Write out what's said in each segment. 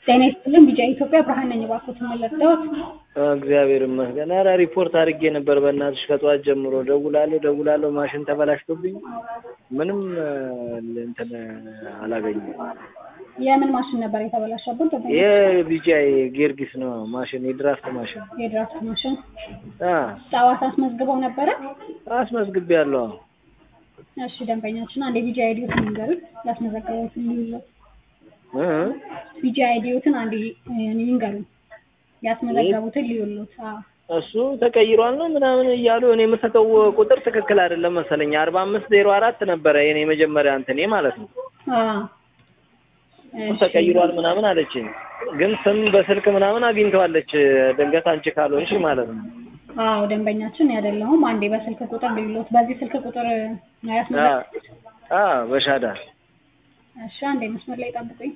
ጤና ይስጥልን ቢጫ ኢትዮጵያ ብርሃን ነኝ። እባክዎትን መለስዎት? እግዚአብሔር ይመስገን። ኧረ ሪፖርት አድርጌ ነበር በእናትሽ ከጠዋት ጀምሮ ደውላለሁ ደውላለሁ ማሽን ተበላሽቶብኝ ምንም እንትን አላገኘም። የምን ማሽን ነበር የተበላሸበት? የቢጂአይ ጊዮርጊስ ነው ማሽን የድራፍት ማሽን የድራፍት ማሽን። አ ጠዋት አስመዝግበው ነበረ? አስመዝግቤያለሁ። እሺ ደንበኛችን አንድ የቢጂ አይዲዎትን ይንገሩት ያስመዘገቡትን ይይዙት። እ ቢጂ አይዲዎትን አንድ ይንገሩት ያስመዘገቡትን ሊዩሉት። አዎ እሱ ተቀይሯል ነው ምናምን እያሉ እኔ የምሰጠው ቁጥር ትክክል አይደለም መሰለኝ። አርባ አምስት ዜሮ አራት ነበረ የኔ መጀመሪያ እንትኔ ማለት ነው። አዎ እሺ። ተቀይሯል ምናምን አለችኝ። ግን ስም በስልክ ምናምን አግኝተዋለች። ድንገት አንቺ ካልሆንሽ ማለት ነው። አዎ ደንበኛችን አይደለሁም። አንዴ በስልክ ቁጥር ሊሉት። በዚህ ስልክ ቁጥር ነው አ ያስመዘገቡት? አ በሻዳ እሺ አንዴ መስመር ላይ ጠብቁኝ።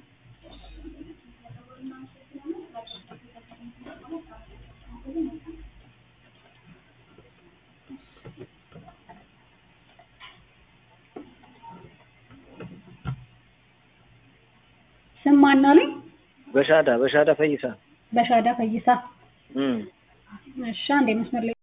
ስም ማን አሉኝ? በሻዳ በሻዳ ፈይሳ በሻዳ ፈይሳ። እም እሺ አንዴ መስመር ላይ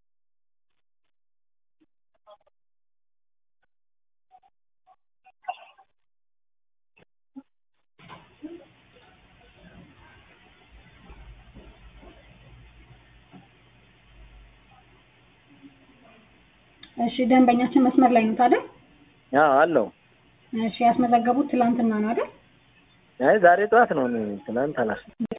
እሺ ደንበኛችን መስመር ላይ ነው አይደል? አዎ አለው። እሺ ያስመዘገቡት ትላንትና ነው አይደል? አይ ዛሬ ጠዋት ነው። እኔ ትናንት አላስ